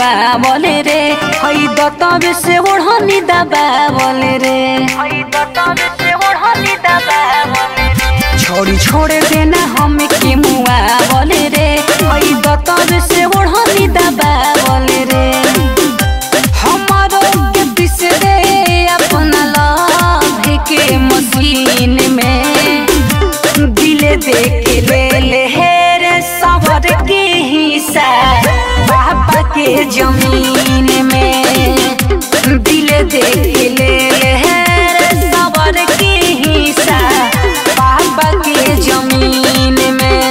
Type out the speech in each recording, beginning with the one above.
मुआ बोले रे हई दतबे से ओढ़नी दबा बोले रे हई दतबे से ओढ़नी दबा बोले रे छोड़ी छोड़े देना हम के मुआ बोले रे हई दतबे से ओढ़नी दबा बोले रे हमारो के पिस दे अपना लव के मशीन में दिले दे के ले ले हेरे सवर के हिस्सा बाबा के जमीन में दिले दे के ले ले हेरे सवर के हिस्सा बाबा के जमीन में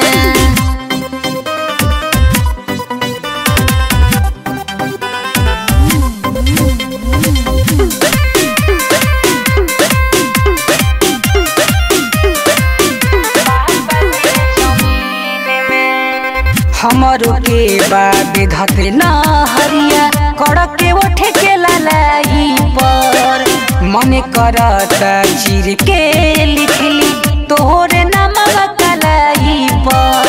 हमरो के बाबे धते न हरिया कड़क के उठे के लालाई पर मन करता चिर के लिखली तोहरे नामवा कलाई पर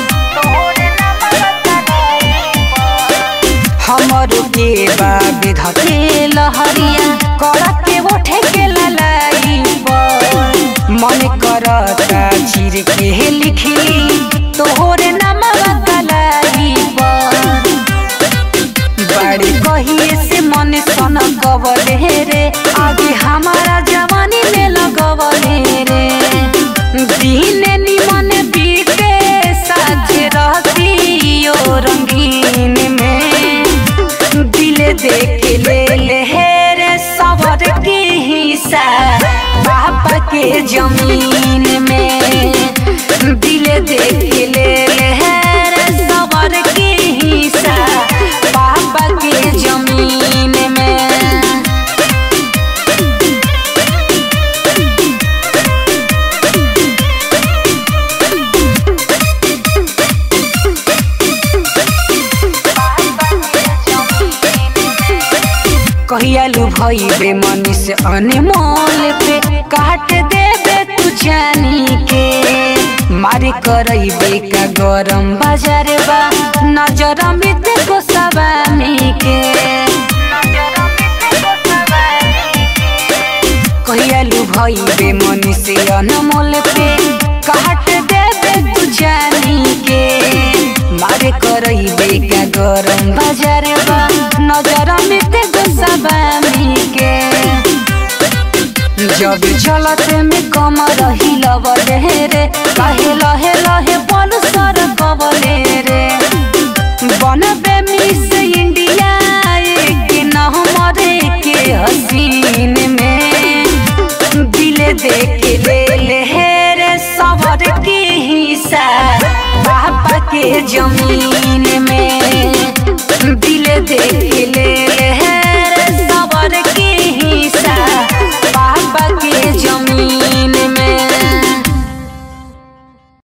हमरो के बाबे धते लहरिया कड़क के उठे के लालाई पर मन करता चिर के लिखली तोहरे नामवा कलाई पर बड़ी कहिए से मन सन गवले रे आगे हमारा जवानी में लगवले रे दिन निमन बीते साझे रहती ओ रंगीन में दिले देख ले ले रे सवर के हिस्सा बाबा के जमीन में दिले देख ले ले रे सवर के हिस्सा बाबा के जमीन में कहियालू भई बे मनी से अनमोल पे काट देबे तू जानी के मारे करई बे का गरम बाजार बा नजर में देखो सवानी के कहियालू भई बे मनी से अनमोल पे काट देबे तू जानी के मारे करई बे का गरम बाजार बा नजर में देखो सवानी के जब चलत में कम रही लवले रे काहे लहे लहे बल सर कवले रे बनबे मिस इंडिया एक नंबर के हसीन में दिले देख ले ले रे सवर के हिस्सा बाबा के जमीन में दिले देख ले